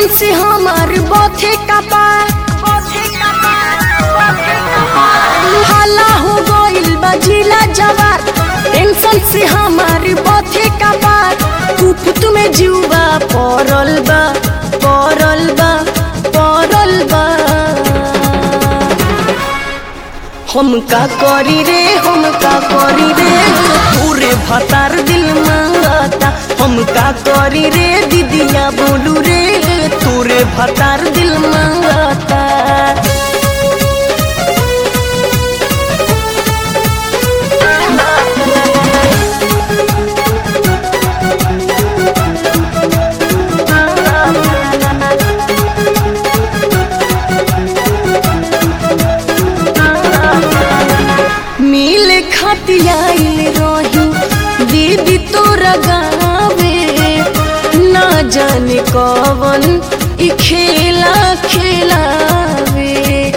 tension से हमार बथे कपार हाला हो गइल बा जिला जवार टेंशन से हमार बथे कपार कुफुत में जीवा पड़ल बा पड़ल बा पड़ल बा हम का करी रे हम का करी रे पूरे भतार दिल मांगता हम का करी रे दीदिया बोलू रे तोरे भतार दिल मांगता मिल खतियाइल रही दीदी तोरा गावे ना जाने कवन ई खेला खेलावे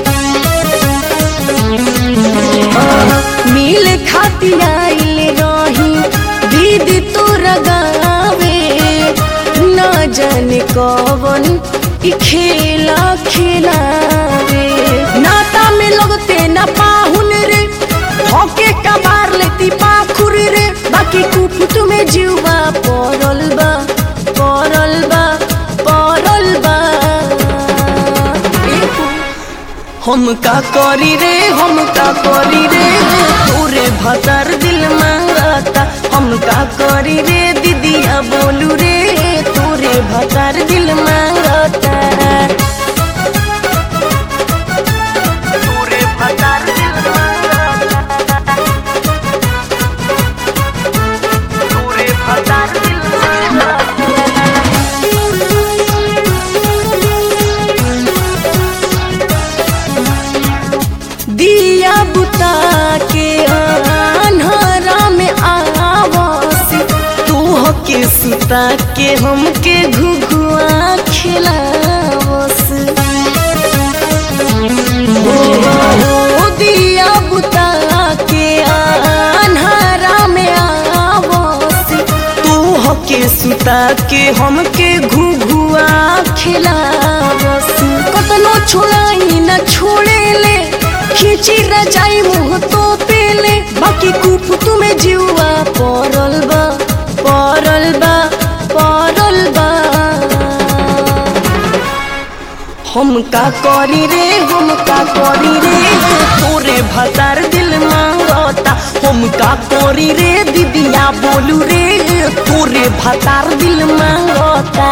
मिल खतियाइल रही दीदी तोरा गावे ना जाने कवन ई खेला खेलावे नाता में लगते ना पाहुन रे होके कबार लेती पाखुर रे बाकी कुफुत में जीवा पड़ल बा पड़ल बा पड़ल बा हम का करी रे हम का करी रे तोरे भतर दिल मांगता हम का करी रे दीदिया बोलू रे तोरे भतर दिल मांगता तोरे भतर दिल मांगता तोरे भतर दिल दिया बुता के अन्हारा में आवास तू के सुता के हमके घुघुआ खिलावस ओ दिया बुता के अन्हारा में आवास तू के सुता के हमके घुघुआ खिलावस कतनो छोड़ाई न छोड़े ले खींची रजाई मुँह तो पेले बाकी कुप तुम्हें जीवा पड़ल बा पड़ल बा पड़ल बा हम का करी रे हम का करी रे तोरे भतार दिल मांगता हम का करी रे दीदिया बोलू रे तोरे भतार दिल मांगता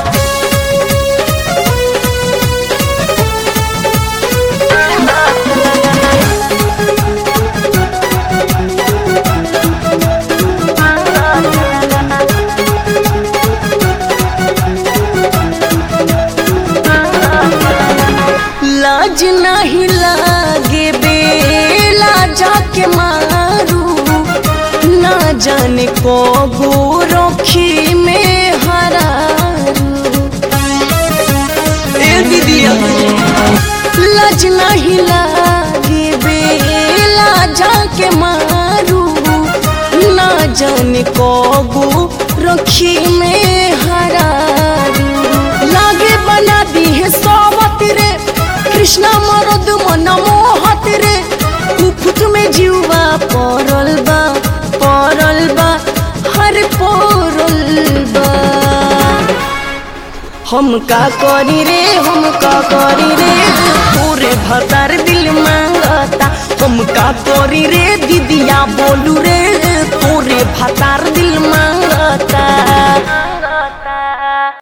लाज नहीं लागे बेला जाके मारू ना जाने को गोरखी में हरारू ए दीदिया लाज नहीं लागे बेला जाके मारू ना जाने को गोरखी में हरारू लागे बना दी है सोबत रे कृष्णा मरद मन मोहत रे कुफुत में जीवा पड़ल बा पड़ल बा हर पड़ल बा हम का करी रे हम का करी रे पूरे भतार दिल मांगता हम का करी रे दीदिया बोलू रे